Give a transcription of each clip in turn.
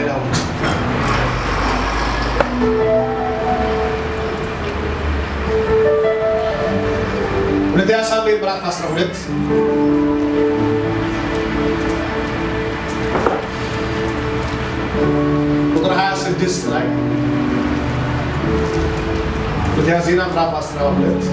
ዳዊት ሁለተኛ ሳሙኤል ምዕራፍ 12 ቁጥር 26 ላይ ሁለተኛ ዜና ምዕራፍ 12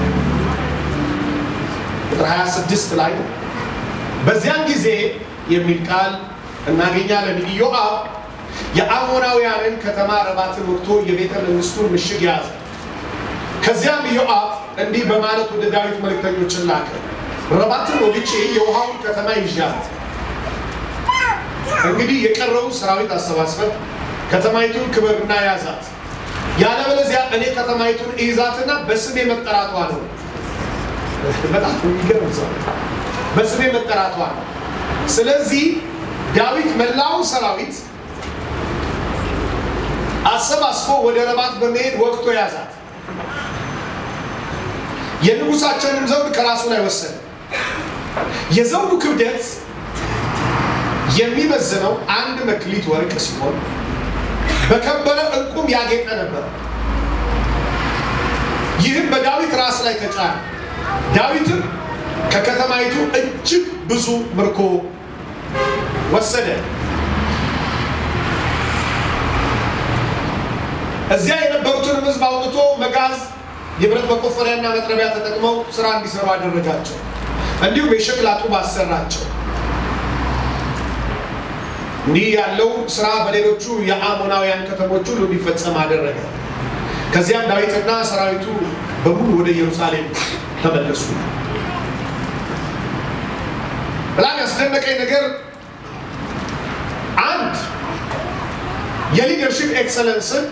ቁጥር 26 ላይ በዚያን ጊዜ የሚል ቃል እናገኛለን። ኢዮአብ የአሞናውያንን ከተማ ረባትን ወቅቶ የቤተ መንግስቱን ምሽግ ያዘ። ከዚያም ኢዮአብ እንዲህ በማለት ወደ ዳዊት መልእክተኞችን ላከ። ረባትን ወግቼ የውሃውን ከተማ ይዣት፣ እንግዲህ የቀረውን ሰራዊት አሰባስበን ከተማይቱን ክበብና ያዛት፣ ያለበለዚያ እኔ ከተማይቱን እይዛትና በስሜ መጠራቷ ነው። በጣም የሚገርም ሰው በስሜ መጠራቷ ነው። ስለዚህ ዳዊት መላውን ሰራዊት አሰባስቦ ወደ ረባት በመሄድ ወቅቶ ያዛት። የንጉሳቸውንም ዘውድ ከራሱ ላይ ወሰደ። የዘውዱ ክብደት የሚመዝነው አንድ መክሊት ወርቅ ሲሆን በከበረ ዕንቁም ያጌጠ ነበር። ይህም በዳዊት ራስ ላይ ተጫነ። ዳዊትም ከከተማይቱ እጅግ ብዙ ምርኮ ወሰደ። እዚያ የነበሩትንም ሕዝብ አውጥቶ መጋዝ፣ የብረት መቆፈሪያና መጥረቢያ ተጠቅመው ስራ እንዲሰሩ አደረጋቸው። እንዲሁም የሸክላ ጡብ አሰራቸው። እንዲህ ያለው ስራ በሌሎቹ የአሞናውያን ከተሞች ሁሉ እንዲፈጸም አደረገ። ከዚያም ዳዊትና ሰራዊቱ በሙሉ ወደ ኢየሩሳሌም ተመለሱ። በጣም ያስደነቀኝ ነገር አንድ የሊደርሽፕ ኤክሰለንስን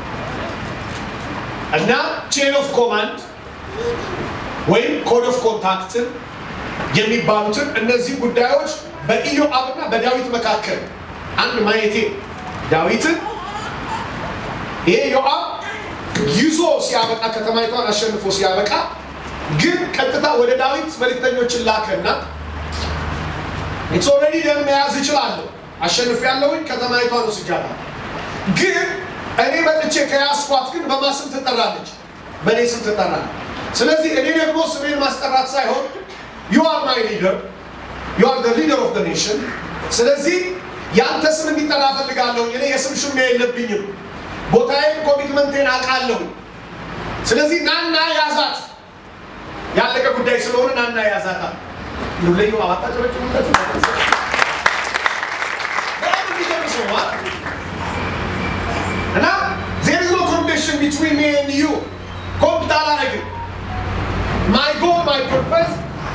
እና ቼን ኦፍ ኮማንድ ወይም ኮድ ኦፍ ኮንታክትን የሚባሉትን እነዚህ ጉዳዮች በኢዮአብና በዳዊት መካከል አንድ ማየቴ ዳዊትን ይሄ ዮአብ ይዞ ሲያበቃ ከተማይቷን አሸንፎ ሲያበቃ ግን ቀጥታ ወደ ዳዊት መልእክተኞችን ላከና ኢትስ ኦልሬዲ ደም መያዝ እችላለሁ፣ አሸንፍ ያለውኝ ከተማይቷን ወስጃለሁ። ግን እኔ መጥቼ ከያዝኳት ግን በማ ስም ትጠራለች? በእኔ ስም ትጠራለች። ስለዚህ እኔ ደግሞ ስሜን ማስጠራት ሳይሆን ዩ አር ማይ ሊደር ዩ አር ሊደር ኦፍ ኔሽን። ስለዚህ የአንተ ስም እንዲጠራ እፈልጋለሁ። እኔ የስም ሽሚያ የለብኝም። ቦታዬን፣ ኮሚትመንቴን አውቃለሁ። ስለዚህ ናና ያዛት። ያለቀ ጉዳይ ስለሆነ ናና ያዛታል። ለዩ አባታጨበጭበት እና ዜር ኢዝ ኖ ኮምፒቲሽን ቢትዊን ሚ ኤንድ ዩ ኮምፒት አላረግም። ማይ ጎል ማይ ፐርፐስ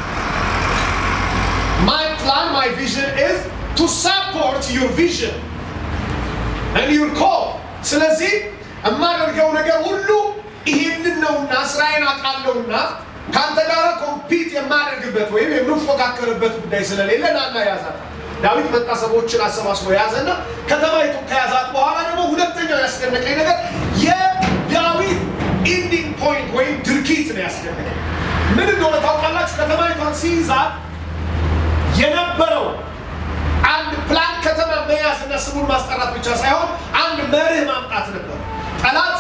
ማይ ፕላን ማይ ቪዥን ኢዝ ቱ ሳፖርት ዩር ቪዥን ኤንድ ዩር ኮል። ስለዚህ የማደርገው ነገር ሁሉ ይሄንን ነውና ስራዬን አውቃለሁና ከአንተ ጋር ኮምፒት የማደርግበት ወይም የምፎካከርበት ጉዳይ ስለሌለ ናና ያዛት። ዳዊት መጣ፣ ሰዎችን አሰባስቦ ያዘና ከተማይቱ ከያዛት በኋላ ደግሞ ሁለተኛው ያስደነቀኝ ነገር የዳዊት ኢንዲንግ ፖይንት ወይም ድርጊት ነው ያስደነቀኝ። ምን እንደሆነ ታውቃላችሁ? ከተማይቷን ሲይዛት የነበረው አንድ ፕላን ከተማ መያዝ እና ስሙን ማስጠራት ብቻ ሳይሆን አንድ መርህ ማምጣት ነበር። ጠላት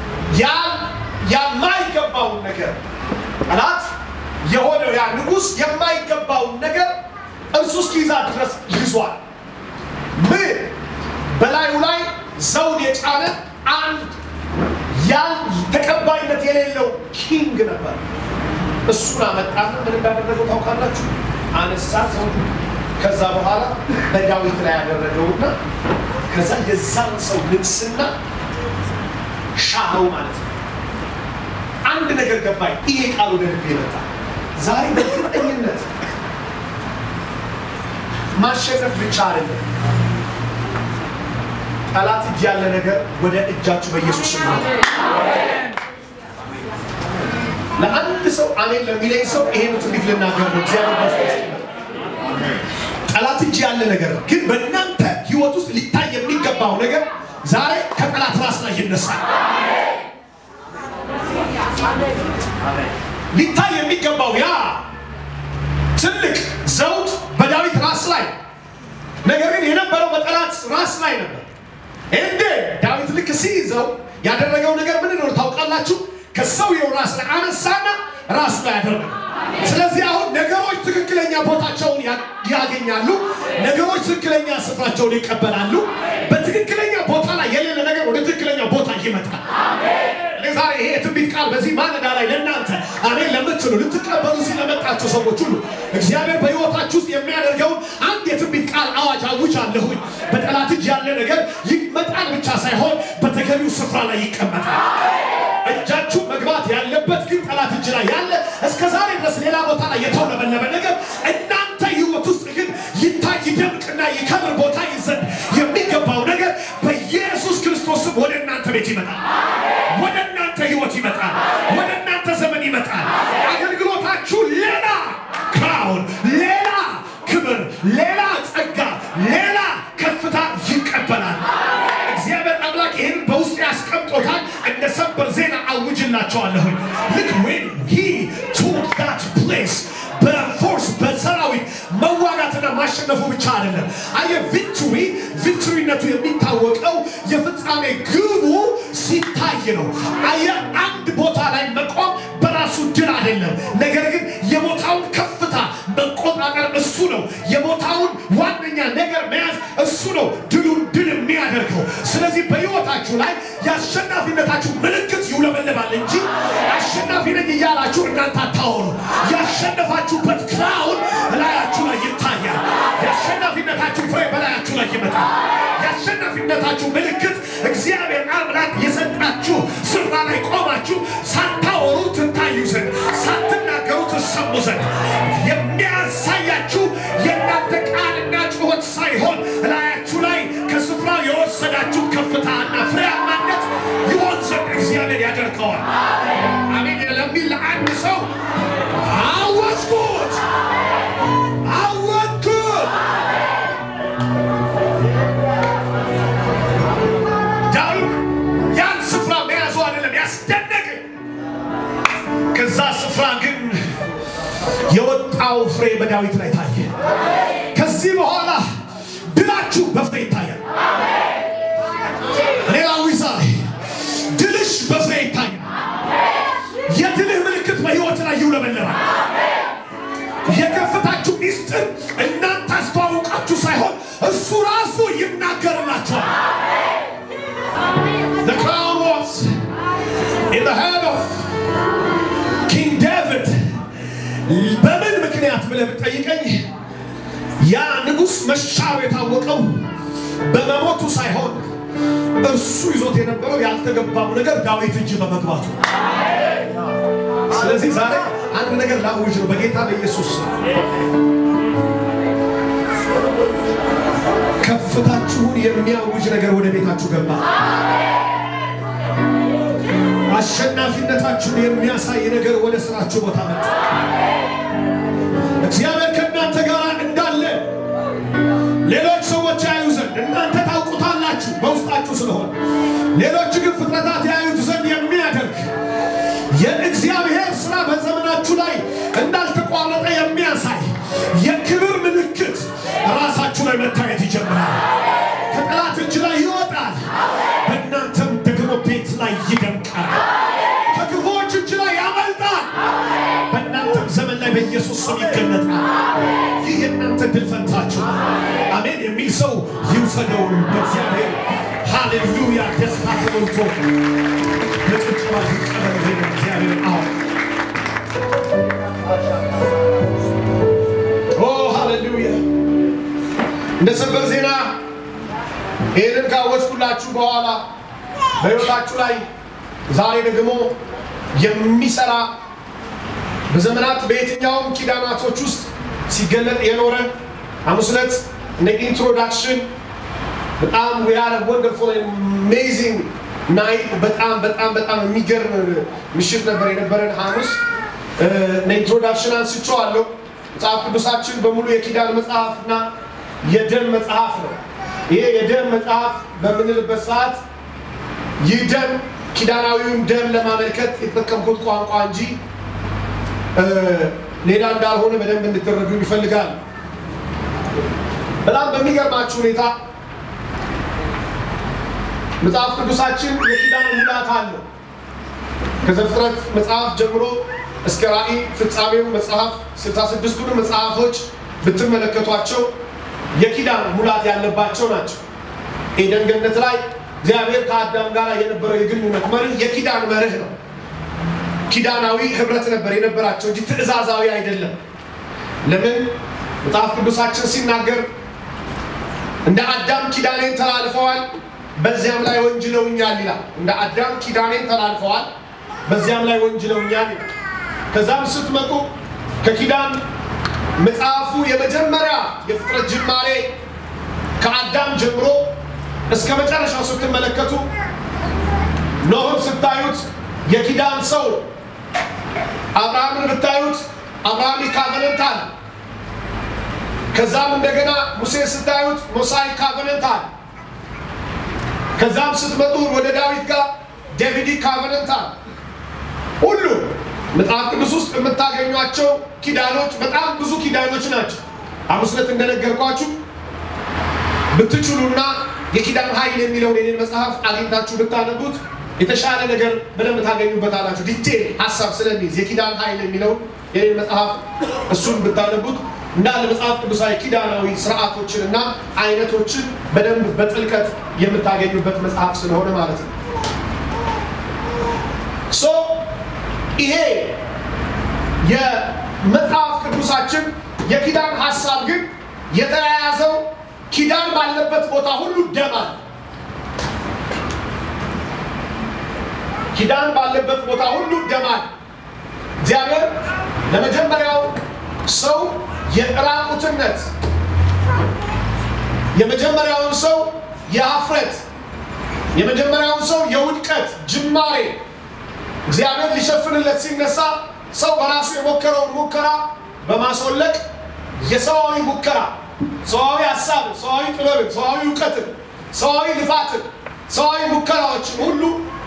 የማይገባውን ነገር ጠላት የሆነው ያ ንጉሥ የማይገባውን ነገር እርሱ እስኪይዛት ድረስ ይዟል። ምን በላዩ ላይ ዘውድ የጫነ አንድ ያን ተቀባይነት የሌለው ኪንግ ነበር። እሱን አመጣና ምን እንዳደረገው ታውቃላችሁ? አነሳ ዘውዱ። ከዛ በኋላ በዳዊት ላይ ያደረገውና ከዛ የዛን ሰው ንግስና ሻረው ማለት ነው። አንድ ነገር ገባኝ። ይሄ ቃል ወደ ልቤ መጣ። ዛሬ በእርግጠኝነት ማሸነፍ ብቻ አይደለም፣ ጠላት እጅ ያለ ነገር ወደ እጃችሁ በኢየሱስ ስም ነው። ለአንድ ሰው አሜን ለሚለኝ ሰው ይሄን ትንቢት ልናገር ነው። እግዚአብሔር ይመስገን። ጠላት እጅ ያለ ነገር ግን በእናንተ ህይወት ውስጥ ሊታይ የሚገባው ነገር ዛሬ ከጠላት ራስ ላይ ይነሳል። ሊታይ የሚገባው ያ ትልቅ ዘውድ በዳዊት ራስ ላይ ነገር ግን የነበረው በጠላት ራስ ላይ ነበር። እንዴ ዳዊት ልክ ሲይዘው ያደረገው ነገር ምን ነው ታውቃላችሁ? ከሰውየው ራስ ላይ አነሳና ራሱ ላይ ያደረገ። ስለዚህ አሁን ነገሮች ትክክለኛ ቦታቸውን ያገኛሉ። ነገሮች ትክክለኛ ስፍራቸውን ይቀበላሉ። በትክክለኛ ቦታ ላይ የሌለ ነገር ወደ ትክክለኛ ቦታ ይመጣል። ዛሬ ይሄ የትንቢት ቃል በዚህ ማለዳ ላይ ለእናንተ አሜን ለምትሉ ልትቀበሉ ስለመጣችሁ ሰዎች ሁሉ እግዚአብሔር በሕይወታችሁ ውስጥ የሚያደርገውን አንድ የትንቢት ቃል አዋጅ አውጃለሁኝ። በጠላት እጅ ያለ ነገር ይመጣል ብቻ ሳይሆን በተገቢው ስፍራ ላይ ይቀመጣል። እጃችሁ መግባት ያለበት ግን ጠላት እጅ ላይ ያለ እስከ ዛሬ ድረስ ሌላ ቦታ ላይ የተውለበለበ ነገር እናንተ ሕይወት ውስጥ ግን ይታይ ይደምቅና ይከብር ቦታ ይዘን የሚገባው ነገር በኢየሱስ ክርስቶስ ስም ወደ እናንተ ቤት ይመጣል። ወደ እናንተ ሕይወት ይመጣል። ወደ እናንተ ዘመን ይመጣል። አገልግሎታችሁ ሌላ ክራውን፣ ሌላ ክብር፣ ሌላ ጸጋ፣ ሌላ ከፍታ ይቀበላል። እግዚአብሔር አምላክ ይህን በውስጥ ያስቀምጦታል። እንደ ሰበር ዜና አውጅላቸዋለሁኝ። ልክ ዌን ሂ ቱክ ዳት ፕሌስ በፎርስ በሰራዊት መዋጋትና ማሸነፉ ብቻ አይደለም። አየ ቪክቶሪ ቪክቶሪነቱ የሚታወቀው የፍጻሜ ግቡ ሲታይ ነው። አየ አንድ ቦታ ላይ መቆም በራሱ ድል አይደለም። ነገር ግን የቦታውን ከፍታ መቆጣጠር እሱ ነው። የቦታውን ዋነኛ ነገር መያዝ እሱ ነው ድሉን ድል የሚያደርገው። ስለዚህ በሕይወታችሁ ላይ የአሸናፊነታችሁ ምልክት ይውለበለባል እንጂ አሸናፊ ነኝ እያላችሁ እናንተ አታወሩ። ያሸነፋችሁበት ክራውን እላያችሁ ላይ ይታያል። የአሸናፊነታችሁ ፍሬ በላያችሁ ላይ ይመጣል። የአሸናፊነታችሁ ምልክት እግዚአብሔር አምላክ የሰጣችሁ ስፍራ ላይ ቆማችሁ ሳታወሩ ትታዩ ዘንድ ሳትናገሩ ትሰሙ ዘንድ የሚያሳያችሁ የእናንተ ቃልና ጩኸት ሳይሆን እላያችሁ ላይ ከስፍራው የወሰዳችሁ ከፍታና ፍሬያማነት ይሆን ዘንድ እግዚአብሔር ያደርገዋል። አሜን ለሚል ለአንድ ሰው አወጅኩት አወጅኩት። ዳዊት ያን ስፍራ መያዙ አይደለም ያስደነቅ ከዛ ስፍራ ግን የወጣው ፍሬ በዳዊት ላይ ታየ። ከዚህ በኋላ ድላችሁ በፍሬ ይታያል። እኔ ላዊ ዛሬ ድልሽ በፍሬ ይታያል። የድልህ ምልክት በሕይወት ላይ ይውለበለባል። የከፍታችሁ ሚስጥር እናንተ አስተዋውቃችሁ ሳይሆን እሱ ራሱ ይናገርላችኋል። The crown was in the hand of King David. በምን ምክንያት ብለህ ብትጠይቀኝ ያ ንጉሥ መሻሩ የታወቀው በመሞቱ ሳይሆን እርሱ ይዞት የነበረው ያልተገባው ነገር ዳዊት እጅ በመግባቱ። ስለዚህ ዛሬ አንድ ነገር ላውጅ ነው በጌታ በኢየሱስ ስም። ከፍታችሁን የሚያውጅ ነገር ወደ ቤታችሁ ገባ። አሸናፊነታችሁን የሚያሳይ ነገር ወደ ስራችሁ ቦታ መጣ። እግዚአብሔር ከእናንተ ጋር እንዳለ ሌሎች ሰዎች ያዩ ዘንድ እናንተ ታውቁታላችሁ በውስጣችሁ ስለሆነ፣ ሌሎች ግን ፍጥረታት ያዩት ዘንድ የሚያደርግ የእግዚአብሔር ስራ በዘመናችሁ ላይ እንዳልተቋረጠ የሚያሳይ የክብር ምልክት ራሳችሁ ላይ መታየት ይጀምራል። ከጠላት እጅ ላይ ይወጣል፣ በእናንተም ደግሞ ቤት ላይ ይደምቃል። ከክፉዎች እጅ ላይ ያመልጣል፣ በእናንተም ዘመን ላይ በኢየሱስ ስም ይገለጣል። ይህ የእናንተ ድል ፈንታችሁ ነው። አሜን የሚል ሰው ይውሰደው። በእግዚአብሔር ሃሌሉያ ደስታ ተሞልቶ በጭብጨባ ይቀበል። ይሄን እግዚአብሔር አሁን ኦ ሃሌሉያ እንደ ሰበር ዜና ይህንን ካወጅኩላችሁ በኋላ በሕይወታችሁ ላይ ዛሬ ደግሞ የሚሰራ በዘመናት በየትኛውም ኪዳናቶች ውስጥ ሲገለጥ የኖረ ሐሙስ ዕለት እንደ ኢንትሮዳክሽን በጣም we had a wonderful and amazing night በጣም በጣም በጣም የሚገርም ምሽት ነበር የነበረን ሐሙስ እንደ ኢንትሮዳክሽን አንስቼዋለሁ። መጽሐፍ ቅዱሳችን በሙሉ የኪዳን መጽሐፍ እና የደም መጽሐፍ ነው። ይሄ የደም መጽሐፍ በምንልበት ሰዓት ይህ ደም ኪዳናዊውን ደም ለማመልከት የተጠቀምኩት ቋንቋ እንጂ ሌላ እንዳልሆነ በደንብ እንድትረዱ ይፈልጋል። በጣም በሚገርማችሁ ሁኔታ መጽሐፍ ቅዱሳችን የኪዳን ሙላት አለው። ከዘፍጥረት መጽሐፍ ጀምሮ እስከ ራእይ ፍጻሜው መጽሐፍ ስልሳ ስድስቱን መጽሐፎች ብትመለከቷቸው የኪዳን ሙላት ያለባቸው ናቸው። ኤደን ገነት ላይ እግዚአብሔር ከአዳም ጋር የነበረው የግንኙነት መርህ የኪዳን መርህ ነው። ኪዳናዊ ህብረት ነበር የነበራቸው እንጂ ትእዛዛዊ አይደለም። ለምን መጽሐፍ ቅዱሳችን ሲናገር እንደ አዳም ኪዳኔን ተላልፈዋል፣ በዚያም ላይ ወንጅለውኛል ይላል። እንደ አዳም ኪዳኔን ተላልፈዋል፣ በዚያም ላይ ወንጅለውኛል ይላል። ከዛም ስትመጡ ከኪዳን መጽሐፉ የመጀመሪያ የፍጥረት ጅማሬ ከአዳም ጀምሮ እስከ መጨረሻው ስትመለከቱ ኖህን ስታዩት የኪዳን ሰው ነው። አብርሃምን ብታዩት አብርሃም ካቨነንት አለ። ከዛም እንደገና ሙሴን ስታዩት ሞሳይ ካቨነንት አለ። ከዛም ስትመጡ ወደ ዳዊት ጋር ዴቪድ ካቨነንት አለ። ሁሉ መጽሐፍ ቅዱስ ውስጥ የምታገኟቸው ኪዳኖች በጣም ብዙ ኪዳኖች ናቸው። ሐሙስ ዕለት እንደነገርኳችሁ ብትችሉና የኪዳን ኃይል የሚለውን የኔን መጽሐፍ አግኝታችሁ ብታነቡት የተሻለ ነገር በደንብ ታገኙበታላችሁ። ዲቴል ሀሳብ ስለሚይዝ የኪዳን ኃይል የሚለውን የኔን መጽሐፍ እሱን ብታነቡት እንዳለ መጽሐፍ ቅዱሳዊ ኪዳናዊ ስርዓቶችን እና አይነቶችን በደንብ በጥልቀት የምታገኙበት መጽሐፍ ስለሆነ ማለት ነው። ሶ ይሄ የመጽሐፍ ቅዱሳችን የኪዳን ሀሳብ ግን የተያያዘው ኪዳን ባለበት ቦታ ሁሉ ደም አለ። ኪዳን ባለበት ቦታ ሁሉ ደም አለ። እግዚአብሔር ለመጀመሪያው ሰው የራቁትነት የመጀመሪያውን ሰው የሀፍረት የመጀመሪያውን ሰው የውድቀት ጅማሬ እግዚአብሔር ሊሸፍንለት ሲነሳ ሰው በራሱ የሞከረውን ሙከራ በማስወለቅ የሰዋዊ ሙከራ ሰዋዊ ሀሳብን፣ ሰዋዊ ጥበብን፣ ሰዋዊ እውቀትን፣ ሰዋዊ ልፋትን፣ ሰዋዊ ሙከራዎችን ሁሉ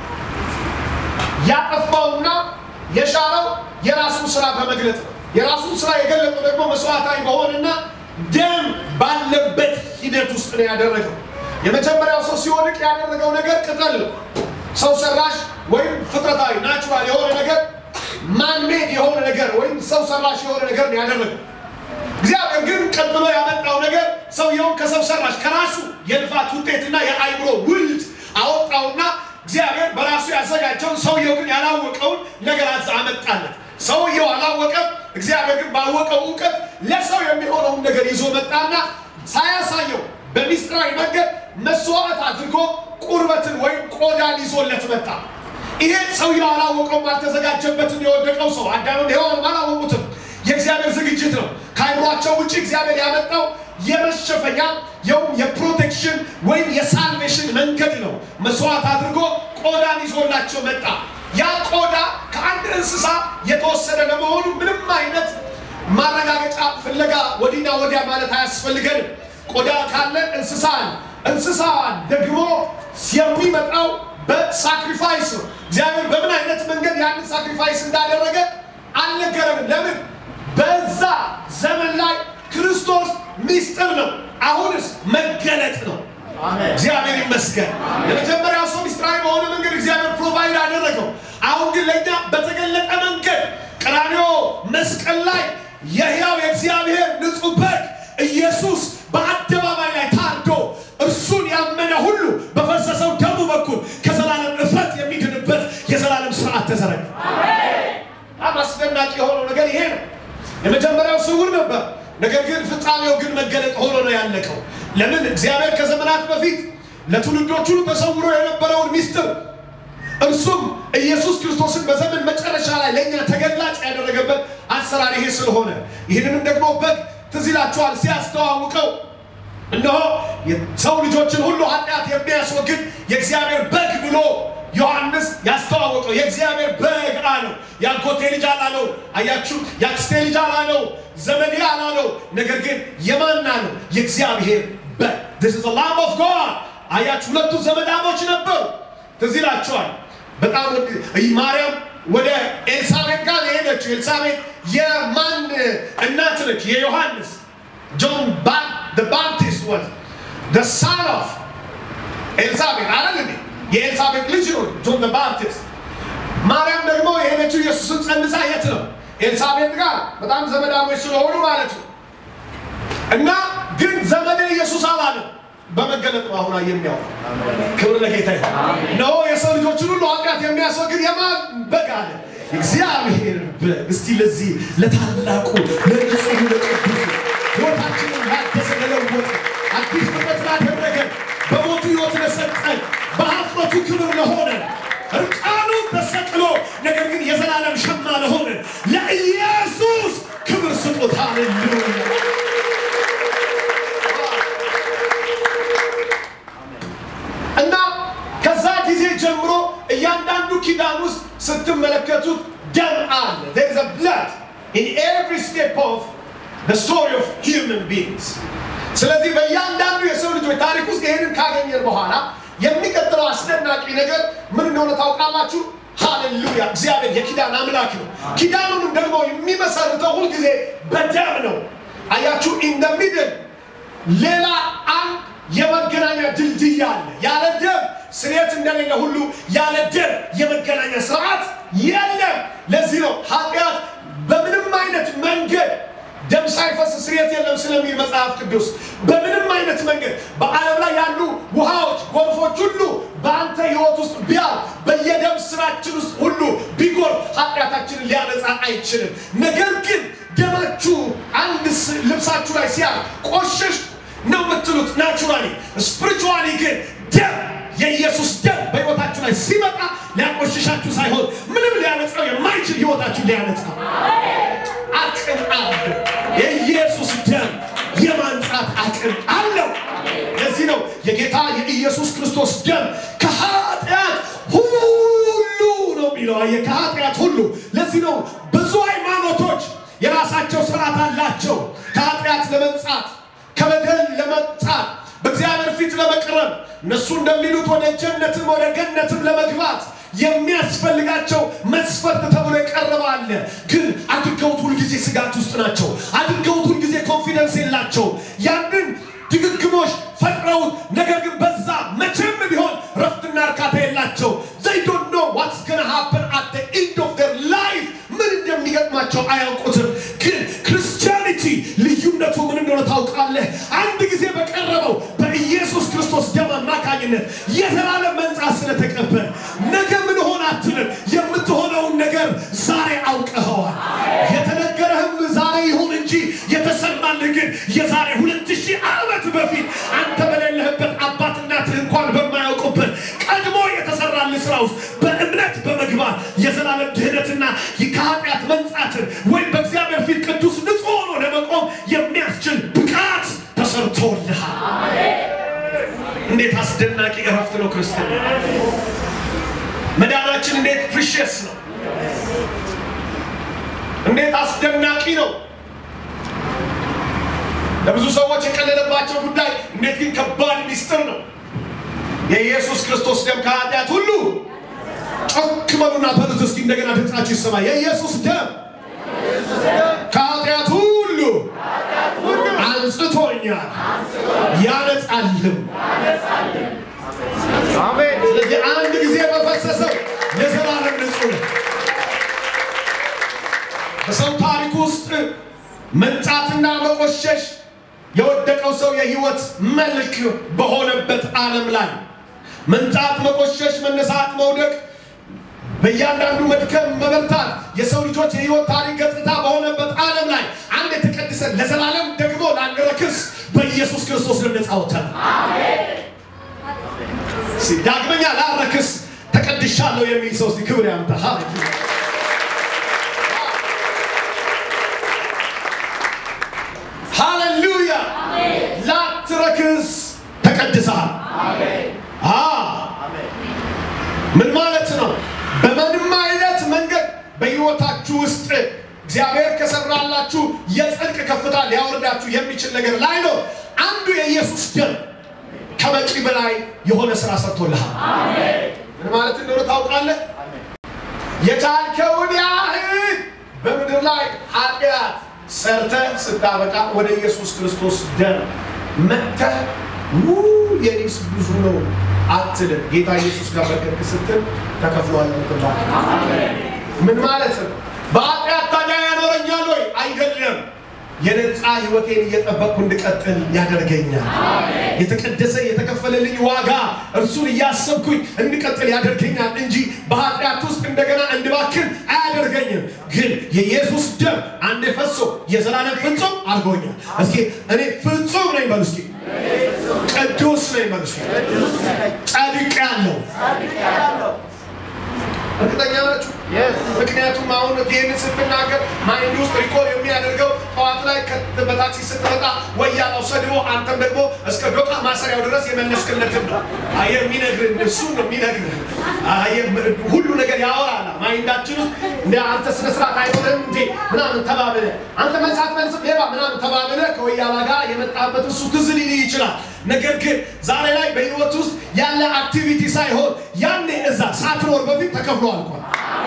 ያጠፋውና የሻረው የራሱን ስራ በመግለጥ ነው። የራሱን ስራ የገለጠው ደግሞ መስዋዕታዊ በሆነና ደም ባለበት ሂደት ውስጥ ነው ያደረገው። የመጀመሪያው ሰው ሲወድቅ ያደረገው ነገር ቅጠል ነው። ሰው ሰራሽ ወይም ፍጥረታዊ ናቹራል የሆነ ነገር ማንሜድ የሆነ ነገር ወይም ሰው ሰራሽ የሆነ ነገር ነው ያደረገው። እግዚአብሔር ግን ቀጥሎ ያመጣው ነገር ሰውየውን ከሰው ሰራሽ ከራሱ የልፋት ውጤትና የአይምሮ ውልድ አወጣውና እግዚአብሔር በራሱ ያዘጋጀውን ሰውየው ግን ያላወቀውን ነገር አመጣለት። ሰውየው አላወቀም። እግዚአብሔር ግን ባወቀው እውቀት ለሰው የሚሆነውን ነገር ይዞ መጣና ሳያሳየው በሚስጥራዊ መንገድ መስዋዕት አድርጎ ቁርበትን ወይም ቆዳን ይዞለት መጣ። ይሄ ሰውየው አላወቀውም። አልተዘጋጀበትም። የወደቀው ሰው አዳምም ሔዋንም አላወቁትም። የእግዚአብሔር ዝግጅት ነው። ከአይምሯቸው ውጭ እግዚአብሔር ያመጣው የመሸፈኛ የውም የፕሮቴክሽን ወይም የሳልቬሽን መንገድ ነው። መስዋዕት አድርጎ ቆዳን ይዞላቸው መጣ። ያ ቆዳ ከአንድ እንስሳ የተወሰደ ለመሆኑ ምንም አይነት ማረጋገጫ ፍለጋ ወዲና ወዲያ ማለት አያስፈልገንም። ቆዳ ካለ እንስሳ አለ። እንስሳ ደግሞ የሚመጣው በሳክሪፋይስ ነው። እግዚአብሔር በምን አይነት መንገድ ያንን ሳክሪፋይስ እንዳደረገ አልነገረንም። ለምን? በዛ ዘመን ላይ ክርስቶስ ሚስጥር ነው። አሁንስ መገለጥ ነው። እግዚአብሔር ይመስገን። ለመጀመሪያው ሰው ሚስጥራዊ በሆነ መንገድ እግዚአብሔር ፕሮቫይድ አደረገው። አሁን ግን ለእኛ በተገለጠ መንገድ ቀራንዮ መስቀል ላይ የሕያው የእግዚአብሔር ንጹሕ በግ ኢየሱስ በአደባባይ ላይ ታርዶ እርሱን ያመነ ሁሉ በፈሰሰው ደሙ በኩል ከዘላለም እፍረት የሚድንበት የዘላለም ስርዓት ተዘረጋ። በጣም አስደናቂ የሆነው ነገር ይሄ ነው። የመጀመሪያው ስውር ነበር፣ ነገር ግን ፍጻሜው ግን መገለጥ ሆኖ ነው ያለቀው። ለምን? እግዚአብሔር ከዘመናት በፊት ለትውልዶች ሁሉ ተሰውሮ የነበረውን ሚስጥር እርሱም ኢየሱስ ክርስቶስን በዘመን መጨረሻ ላይ ለእኛ ተገላጭ ያደረገበት አሰራር ይሄ ስለሆነ ይህንንም ደግሞ በግ ትዝ ይላችኋል ሲያስተዋውቀው እነሆ የሰው ልጆችን ሁሉ ኃጢአት የሚያስወግድ የእግዚአብሔር በግ ብሎ ዮሐንስ ያስተዋወቀው የእግዚአብሔር በግ አለው። የአጎቴ ልጅ አላለው። አያችሁ፣ የአክስቴ ልጅ አላለው፣ ዘመዴ አላለው። ነገር ግን የማን አለው? የእግዚአብሔር በግ this is the lamb of God። አያችሁ፣ ሁለቱ ዘመዳሞች ነበሩ። ትዝ ይላችኋል። በጣም ማርያም ወደ ኤልሳቤጥ ጋር የሄደችው ኤልሳቤጥ የማን እናት ነች? የዮሐንስ ጆን ባፕቲስት was the son of ኤልሳቤጥ አይደል እንዴ? የኤልሳቤጥ ልጅ ነው ጆን ባፕቲስት። ማርያም ደግሞ የሄደችው ኢየሱስን ጸንሳ የት ነው? ኤልሳቤጥ ጋር በጣም ዘመዳሞች ስለሆኑ ማለት ነው። እና ግን ዘመዴ ኢየሱስ አላለም። በመገለጥ ነው አሁን የሚያወራው። ክብር ለጌታ ይሁን። ነው የሰው ልጆችን ሁሉ ኃጢአት የሚያስወግድ የማን በግ አለ? እግዚአብሔር በግ። እስቲ ለዚህ ለታላቁ ለንጹህ ለቅዱሱ ሕይወታችንን ላደሰ ለለወጠ አዲስ ፍጥረት ላደረገ በሞቱ ሕይወት ለሰጠን በኀፍረቱ ክብር ለሆነ እርቃኑ ተሰቅሎ ነገር ግን የዘላለም ሸማ ለሆነ ለኢየሱስ ክብር ስጡት። ሃሌሉያ እና ከዛ ጊዜ ጀምሮ እያንዳንዱ ኪዳን ውስጥ ስትመለከቱት ደም አለ። there is a blood in every step of the story of human beings። ስለዚህ በእያንዳንዱ የሰው ልጆች ታሪክ ውስጥ ይሄንን ካገኘን በኋላ የሚቀጥለው አስደናቂ ነገር ምን እንደሆነ ታውቃላችሁ? ሃሌሉያ! እግዚአብሔር የኪዳን አምላክ ነው። ኪዳኑንም ደግሞ የሚመሰርተው ሁልጊዜ በደም ነው። አያችሁ ኢን ደ ሚድል ሌላ አንድ የመገናኛ ድልድይ አለ። ያለ ደም ስርየት እንደሌለ ሁሉ ያለ ደም የመገናኛ ስርዓት የለም። ለዚህ ነው ኃጢአት በምንም አይነት መንገድ ደም ሳይፈስ ስርየት የለም ስለሚል መጽሐፍ ቅዱስ በምንም አይነት መንገድ በዓለም ላይ ያሉ ውሃዎች፣ ጎርፎች ሁሉ በአንተ ሕይወት ውስጥ ቢያል በየደም ስራችን ውስጥ ሁሉ ቢጎር ኃጢአታችንን ሊያነጻ አይችልም። ነገር ግን ደማችሁ አንድ ስ- ልብሳችሁ ላይ ሲያል ቆሸሽ ነው የምትሉት ናቹራሊ። ስፒሪቹዋሊ ግን ደም የኢየሱስ ደም በሕይወታችሁ ላይ ሲመጣ ሊያቆሽሻችሁ ሳይሆን ምንም ሊያነጻው የማይችል ሕይወታችሁ ሊያነጻ አቅም አለው። የኢየሱስ ደም የማንጻት አቅም አለው። ለዚህ ነው የጌታ የኢየሱስ ክርስቶስ ደም ከኃጢአት ሁሉ ነው የሚለው። አየህ፣ ከኃጢአት ሁሉ። ለዚህ ነው ብዙ ሃይማኖቶች የራሳቸው ስርዓት አላቸው ከኃጢአት ለመንጻት ከበደል ለመጣል በእግዚአብሔር ፊት ለመቅረብ እነሱ እንደሚሉት ወደ ጀነትም ወደ ገነትም ለመግባት የሚያስፈልጋቸው መስፈርት ተብሎ የቀረበ አለ። ግን አድርገውት ሁልጊዜ ስጋት ውስጥ ናቸው። አድርገውት ሁልጊዜ ኮንፊደንስ የላቸው። ያንን ድግግሞሽ ፈጥረውት ነገር ግን በዛ መቼም ቢሆን ረፍትና እርካታ የላቸው። they don't know what's gonna happen at the end of their life ምን እንደሚገጥማቸው አያውቁትም። ግን ክርስቲያኒቲ ልዩነቱ ምን እንደሆነ ታውቃለህ? አንድ ጊዜ በቀረበው በኢየሱስ ክርስቶስ ደም አማካኝነት የዘላለም መንጻት ስለተቀበል ነገ ምን ሆን አትልም። የምትሆነውን ነገር ዛሬ አውቀኸዋል። የተነገረህም ዛሬ ይሁን እንጂ የተሰራልህ ግን የዛሬ ሁለት ሺህ ዓመት በፊት አንተ በሌለህበት አባት እናትህ እንኳን በማያውቁበት ቀድሞ የተሰራልህ ስራ ውስጥ በእምነት በመግባት የዘላለም ድህነትና ከኃጢአት መንጻትን ወይም በእግዚአብሔር ፊት ቅዱስ ንጹሕ ሆኖ ለመቆም የሚያስችል ብቃት ተሰርቶልሃል። እንዴት አስደናቂ እረፍት ነው ክርስትና! መዳናችን እንዴት ፕሪሽስ ነው! እንዴት አስደናቂ ነው! ለብዙ ሰዎች የቀለለባቸው ጉዳይ እንዴት ግን ከባድ ሚስጥር ነው። የኢየሱስ ክርስቶስ ደም ከኃጢአት ሁሉ ጮክ በሉና በሉት እስኪ እንደገና ድምፃችሁ ይሰማ። የኢየሱስ ደም ከኃጢአት ሁሉ አንጽቶኛል ያነጻልም። ስለዚህ አንድ ጊዜ በፈሰሰው የዘላለም ንጹህ ነው። በሰው ታሪክ ውስጥ መንጻትና መቆሸሽ የወደቀው ሰው የህይወት መልክ በሆነበት ዓለም ላይ መንጻት፣ መቆሸሽ፣ መነሳት፣ መውደቅ በእያንዳንዱ መድከም፣ መበርታት የሰው ልጆች የህይወት ታሪክ ገጽታ በሆነበት ዓለም ላይ አንድ የተቀደሰ ለዘላለም ደግሞ ላንረክስ በኢየሱስ ክርስቶስ ነፃ ወጥተናል። እስኪ ዳግመኛ ላረክስ ተቀድሻለሁ የሚል ሰው እስቲ ክብር ያምጣ። ሃሌሉያ ሃሌሉያ። ላትረክስ ተቀድሰሃል። አ ምን ማለት ነው? በምንም አይነት መንገድ በህይወታችሁ ውስጥ እግዚአብሔር ከሰራላችሁ የጽድቅ ከፍታ ሊያወርዳችሁ የሚችል ነገር ላይ ነው። አንዱ የኢየሱስ ደም ከበቂ በላይ የሆነ ስራ ሰርቶልሃል። ምን ማለት እንደሆነ ታውቃለህ? የቻልከውን ያህል በምድር ላይ ኃጢአት ሰርተህ ስታበቃ ወደ ኢየሱስ ክርስቶስ ደም መጥተህ ው የኔስ ብዙ ነው አትልም። ጌታ ኢየሱስ ጋር በቅርብ ስትል ተከፍሏል ምትባል ምን ማለት ነው? በኃጢአት ታዲያ ያኖረኛል ወይ? አይደለም። የነፃ ህይወቴን እየጠበቅኩ እንድቀጥል ያደርገኛል። የተቀደሰ የተከፈለልኝ ዋጋ እርሱን እያሰብኩኝ እንድቀጥል ያደርገኛል እንጂ በኃጢአት ውስጥ እንደገና እንድባክን አያደርገኝም። ግን የኢየሱስ ደም አንዴ ፈሶ የዘላለም ፍጹም አድርጎኛል። እስኪ እኔ ፍጹም ነኝ በሉ እስኪ ቅዱስ ነኝ በሉ እስኪ ጻድቅ ያለው እርግጠኛ ናችሁ? ምክንያቱም አሁን ይህን ስትናገር ማይንድ ውስጥ ሪኮል የሚያደርገው ጠዋት ላይ በታክሲ ስትመጣ ወያላው ሰድቦ አንተም ደግሞ እስከ ዶቃ ማሰሪያው ድረስ የመለስክለትን ነው የሚነግርህ። እሱን ነው የሚነግርህ። ሁሉ ነገር ያወራል ማይንዳችን ውስጥ እንደ አንተ ስነ ስርዓት አይሆንም እንዴ ምናምን ተባብለ አንተ መልሳት መልስ ሌባ ምናምን ተባብለ ከወያላ ጋር የመጣበት እሱ ትዝ ሊልህ ይችላል። ነገር ግን ዛሬ ላይ በህይወት ውስጥ ያለ አክቲቪቲ ሳይሆን ያኔ እዛ ሳትኖር በፊት ተከፍሎ አልቋል።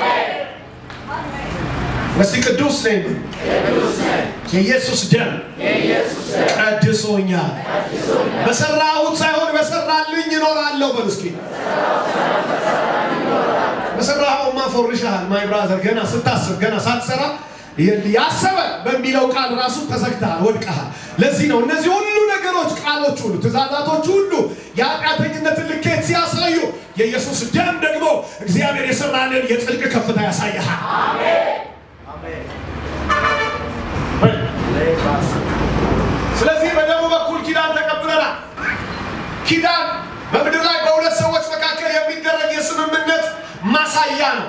እስቲ ቅዱስ ነኝ የኢየሱስ ደም ቀድሶኛል። በሰራሁት ሳይሆን በሰራልኝ እኖራለሁ። በሉ እስኪ በሰራኸውማ ፎርሻል ማይ ብራዘር። ገና ስታስብ ገና ሳትሰራ ያሰበ በሚለው ቃል ራሱ ተዘግተሃል፣ ወድቀሃል። ለዚህ ነው እነዚህ ሁሉ ነገሮች ቃሎች ሁሉ ትእዛዛቶች ሁሉ የኃጢአተኝነትን ልኬት ሲያሳዩ የኢየሱስ ደም ደግሞ እግዚአብሔር የሰራልን የጥልቅ ከፍታ ያሳይሃል። ስለዚህ በደሙ በኩል ኪዳን ተቀብለናል። ኪዳን በምድር ላይ በሁለት ሰዎች መካከል የሚደረግ የስምምነት ማሳያ ነው።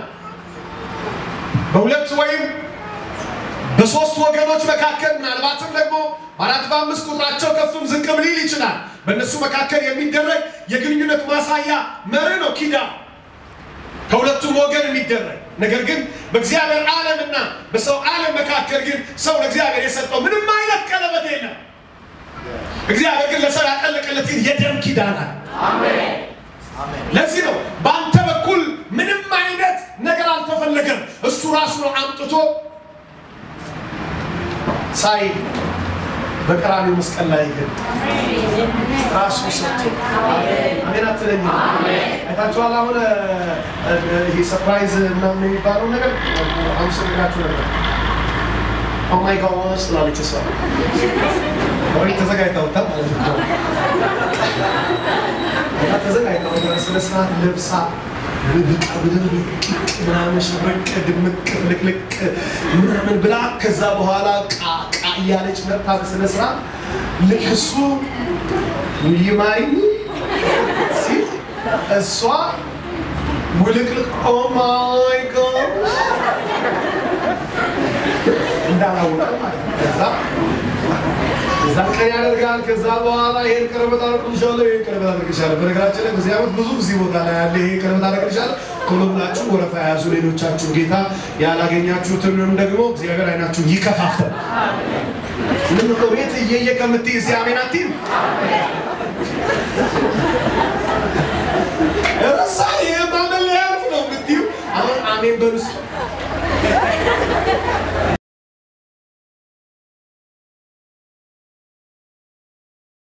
በሁለት ወይም በሶስት ወገኖች መካከል ምናልባትም ደግሞ በአራት በአምስት ቁጥራቸው ከፍም ዝቅም ሊል ይችላል። በእነሱ መካከል የሚደረግ የግንኙነት ማሳያ መርህ ነው ኪዳን ከሁለቱም ወገን የሚደረግ ነገር ግን በእግዚአብሔር ዓለምና በሰው ዓለም መካከል ግን ሰው ለእግዚአብሔር የሰጠው ምንም አይነት ቀለበት የለም። እግዚአብሔር ግን ለሰው ያጠለቀለት ግን የደም ኪዳን አለ። ለዚህ ነው በአንተ በኩል ምንም አይነት ነገር አልተፈለገም። እሱ ራሱ ነው አምጥቶ ሳይ በቀራኒው መስቀል ላይ ግን ራሱ ሰጥቶ አሜን አትለኝ። አይታችኋል። አሁን ይሄ ሰርፕራይዝ ምናምን የሚባለው ነገር አመሰግናችሁ ነበር። ኦማይ ጋድ ስላለች እሷ ወይ ተዘጋጅተውታ ማለት ነው። እና ተዘጋጅተው ስነ ስርዓት ለብሳ ብቃ ብድርቅ ምናምን ሽብርቅ ድምቅ ፍልቅልቅ ምናምን ብላ ከዛ በኋላ ቃ ቃ እያለች መጥታ በስነ ስርዓት ልክ እሱ ውይ ማሪኝ ሲል እሷ ውልቅልቅ ኦ ማይ ጋድ እንዳላወቀ ማለት ነው። ከዛ እዛ ቀን ያደርጋል። ከዛ በኋላ ይሄን ቀለበት አደርግልሻለሁ፣ ይሄን ቀለበት አደርግልሻለሁ። በነገራችን ላይ በዚህ ዓመት ብዙ እዚህ ቦታ ላይ ያለ ይሄን ቀለበት አደርግልሻለሁ። ቶሎ ብላችሁ ወረፋ የያዙ ሌሎቻችሁ ጌታ ያላገኛችሁትንም ደግሞ እግዚአብሔር አይናችሁን ይከፋፍተው። ምን ነው ቤት እየየ ከምትይ እዚህ አሜን አትይም? ረሳ ይሄ ማመን ሊያልፍ ነው የምትይው። አሁን አሜን በሉ እስኪ